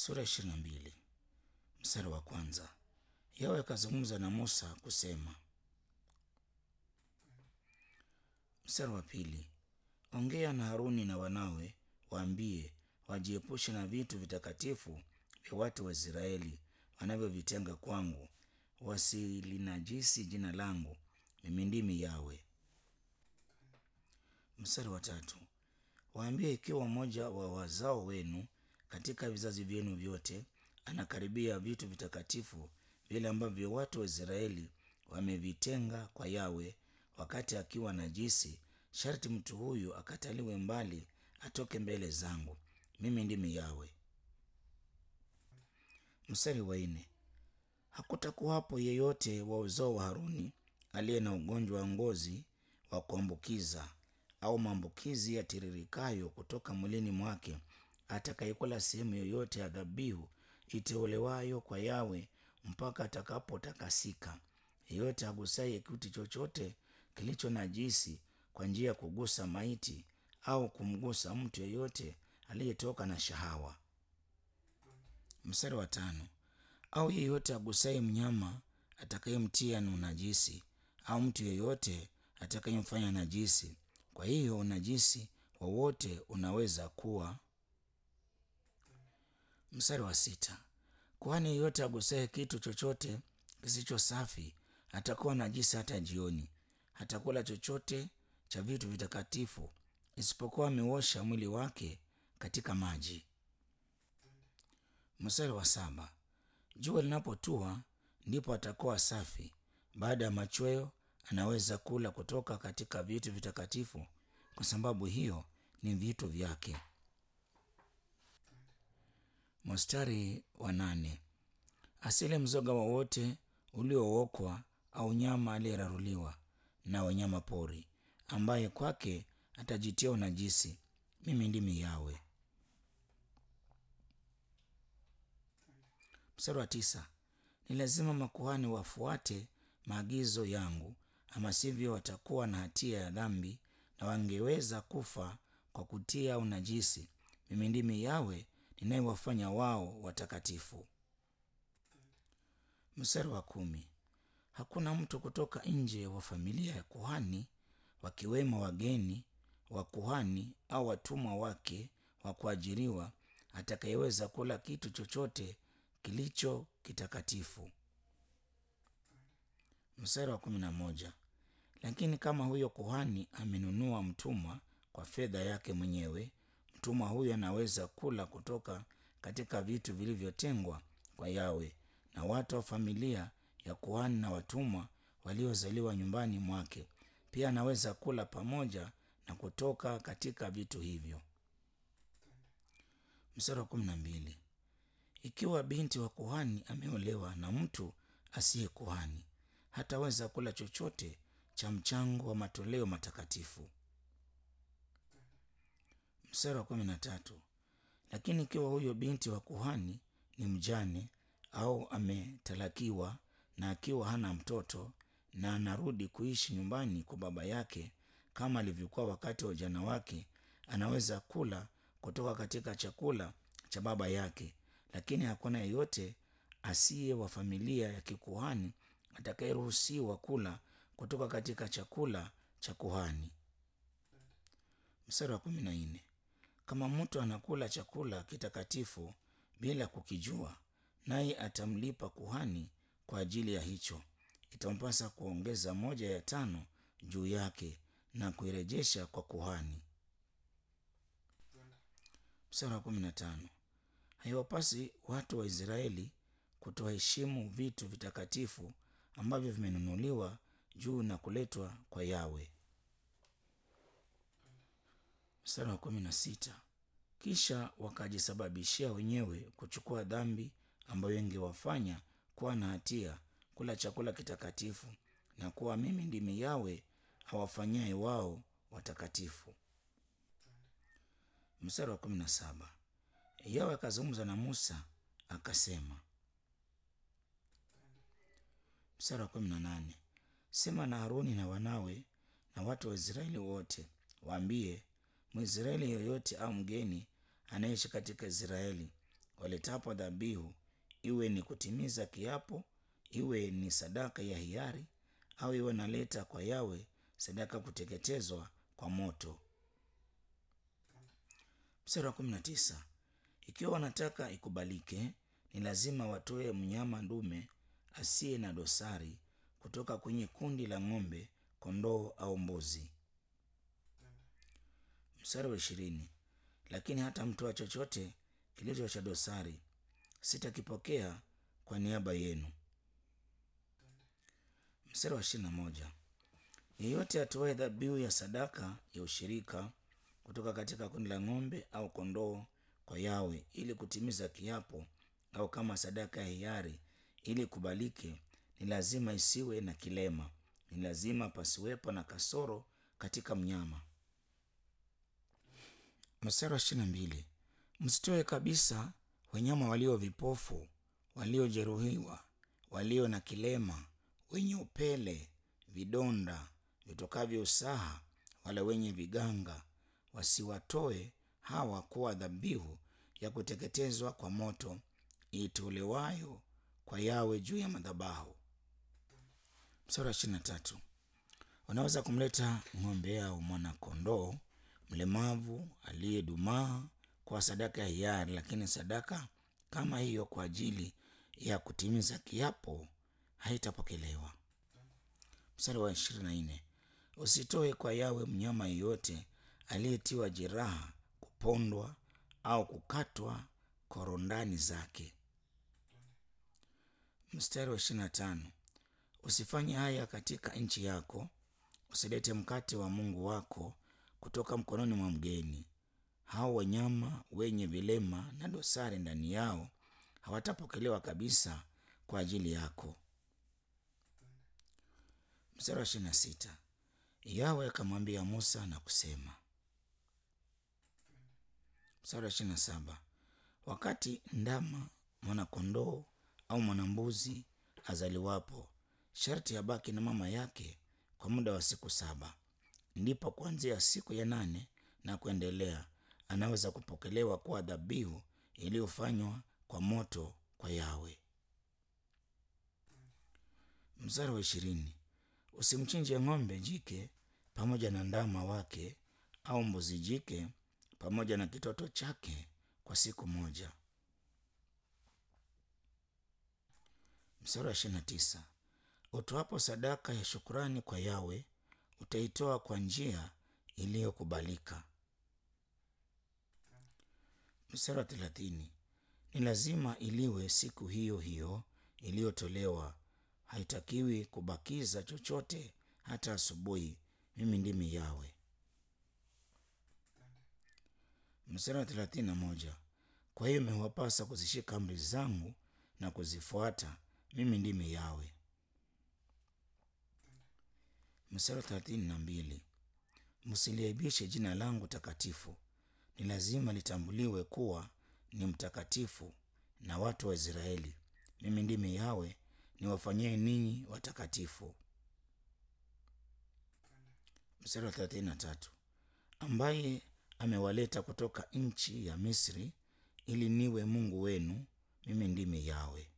sura ishirini na mbili mstari wa kwanza. Yawe akazungumza na Musa kusema. Mstari wa pili, ongea na Haruni na wanawe, waambie wajiepushe na vitu vitakatifu vya watu wa Israeli wanavyovitenga kwangu, wasilinajisi jina langu. Mimi ndimi Yawe. Mstari wa tatu, waambie ikiwa mmoja wa wazao wenu katika vizazi vyenu vyote anakaribia vitu vitakatifu vile ambavyo watu wa Israeli wamevitenga kwa Yawe wakati akiwa najisi, sharti mtu huyu akataliwe mbali, atoke mbele zangu. Mimi ndimi Yawe. Mstari wa nne, hakutakuwapo yeyote wa uzao wa Haruni aliye na ugonjwa wa ngozi wa kuambukiza au maambukizi yatiririkayo kutoka mwilini mwake atakayekula sehemu yoyote ya dhabihu iteolewayo kwa Yawe mpaka atakapotakasika. Yeyote agusaye kitu chochote kilicho najisi kwa njia ya kugusa maiti au kumgusa mtu yeyote aliyetoka na shahawa. Mstari wa tano, au yeyote agusaye mnyama atakayemtia na unajisi au mtu yeyote atakayemfanya najisi. Kwa hiyo unajisi wowote unaweza kuwa. Mstari wa sita, kuhani yeyote agusaye kitu chochote kisicho safi atakuwa najisi hata jioni. Hatakula chochote cha vitu vitakatifu isipokuwa ameuosha mwili wake katika maji. Mstari wa saba, jua linapotua ndipo atakuwa safi. Baada ya machweo anaweza kula kutoka katika vitu vitakatifu, kwa sababu hiyo ni vitu vyake. Mstari wa nane, asile mzoga wowote uliookwa au nyama aliyeraruliwa na wanyama pori, ambaye kwake atajitia unajisi. Mimi ndimi Yawe. Mstari wa tisa, ni lazima makuhani wafuate maagizo yangu, ama sivyo watakuwa na hatia ya dhambi na wangeweza kufa kwa kutia unajisi. Mimi ndimi Yawe ninayewafanya wao watakatifu. Mstari wa kumi, hakuna mtu kutoka nje wa familia ya kuhani, wakiwemo wageni wa kuhani au watumwa wake wa kuajiriwa, atakayeweza kula kitu chochote kilicho kitakatifu. Mstari wa kumi na moja, lakini kama huyo kuhani amenunua mtumwa kwa fedha yake mwenyewe, mtumwa huyo anaweza kula kutoka katika vitu vilivyotengwa kwa Yawe, na watu wa familia ya kuhani na watumwa waliozaliwa nyumbani mwake pia anaweza kula pamoja na kutoka katika vitu hivyo. Mstari wa kumi na mbili, ikiwa binti wa kuhani ameolewa na mtu asiye kuhani hataweza kula chochote cha mchango wa matoleo matakatifu. Mstari wa kumi na tatu, lakini ikiwa huyo binti wa kuhani ni mjane au ametalakiwa na akiwa hana mtoto na anarudi kuishi nyumbani kwa baba yake kama alivyokuwa wakati wa ujana wake, anaweza kula kutoka katika chakula cha baba yake, lakini hakuna yeyote asiye wa familia ya kikuhani atakayeruhusiwa kula kutoka katika chakula cha kuhani. Mstari wa kumi na nne, kama mtu anakula chakula kitakatifu bila kukijua, naye atamlipa kuhani kwa ajili ya hicho, itampasa kuongeza moja ya tano juu yake na kuirejesha kwa kuhani. Mstari wa kumi na tano, haiwapasi watu wa Israeli kutoheshimu vitu vitakatifu ambavyo vimenunuliwa juu na kuletwa kwa Yawe. Mstari wa kumi na sita, kisha wakajisababishia wenyewe kuchukua dhambi ambayo ingewafanya kuwa na hatia kula chakula kitakatifu, na kuwa mimi ndimi Yawe awafanyaye wao watakatifu. Mstari wa kumi na saba, Yawe akazungumza na Musa akasema. Mstari wa kumi na nane, sema na Haruni na wanawe na watu wa Israeli wote, waambie Mwisraeli yoyote au mgeni anayeishi katika Israeli waletapo dhabihu, iwe ni kutimiza kiapo, iwe ni sadaka ya hiari, au iwe naleta kwa Yawe sadaka kuteketezwa kwa moto. Mstari wa kumi na tisa. Ikiwa wanataka ikubalike, ni lazima watoe mnyama ndume asiye na dosari kutoka kwenye kundi la ng'ombe, kondoo au mbuzi. Mstari wa ishirini. Lakini hata mtoa chochote kilicho cha dosari sitakipokea kwa niaba yenu. Mstari wa ishirini na moja. Yeyote atoaye dhabihu ya sadaka ya ushirika kutoka katika kundi la ng'ombe au kondoo kwa Yawe ili kutimiza kiapo au kama sadaka ya hiari ili kubalike, ni lazima isiwe na kilema, ni lazima pasiwepo na kasoro katika mnyama. Mstari wa ishirini na mbili. Msitoe kabisa wanyama walio vipofu, waliojeruhiwa, walio na kilema, wenye upele, vidonda vitokavyo usaha, wala wenye viganga, wasiwatoe hawa kuwa dhabihu ya kuteketezwa kwa moto itolewayo kwa Yawe juu ya madhabahu. Mstari wa ishirini na tatu. Wanaweza kumleta ng'ombe au mwana-kondoo mlemavu aliyedumaa kwa sadaka ya hiari, lakini sadaka kama hiyo kwa ajili ya kutimiza kiapo haitapokelewa. Mstari wa ishirini na nne. Usitoe kwa Yawe mnyama yeyote aliyetiwa jeraha, kupondwa au kukatwa korondani zake. Mstari wa ishirini na tano. Usifanye haya katika nchi yako, usilete mkate wa Mungu wako kutoka mkononi mwa mgeni. Hao wanyama wenye vilema na dosari ndani yao hawatapokelewa kabisa kwa ajili yako. Mstari wa ishirini na sita. Yawe akamwambia Musa na kusema. Mstari wa ishirini na saba. Wakati ndama, mwanakondoo au mwanambuzi azaliwapo, sharti abaki na mama yake kwa muda wa siku saba. Ndipo kuanzia siku ya nane na kuendelea anaweza kupokelewa kuwa dhabihu iliyofanywa kwa moto kwa Yawe. Mstari wa ishirini. Usimchinje ng'ombe jike pamoja na ndama wake au mbuzi jike pamoja na kitoto chake kwa siku moja. Mstari wa ishirini na tisa. Utoapo sadaka ya shukurani kwa Yawe utaitoa kwa njia iliyokubalika. Mstari wa thelathini. Ni lazima iliwe siku hiyo hiyo iliyotolewa, haitakiwi kubakiza chochote hata asubuhi. Mimi ndimi Yawe. Mstari wa thelathini na moja. Kwa hiyo imewapasa kuzishika amri zangu na kuzifuata. Mimi ndimi Yawe. Mstari wa thelathini na mbili. Msiliaibishe jina langu takatifu. Ni lazima litambuliwe kuwa ni mtakatifu na watu wa Israeli. Mimi ndimi Yawe niwafanyie ninyi watakatifu. Mstari wa thelathini na tatu. Ambaye amewaleta kutoka nchi ya Misri ili niwe Mungu wenu. Mimi ndimi Yawe.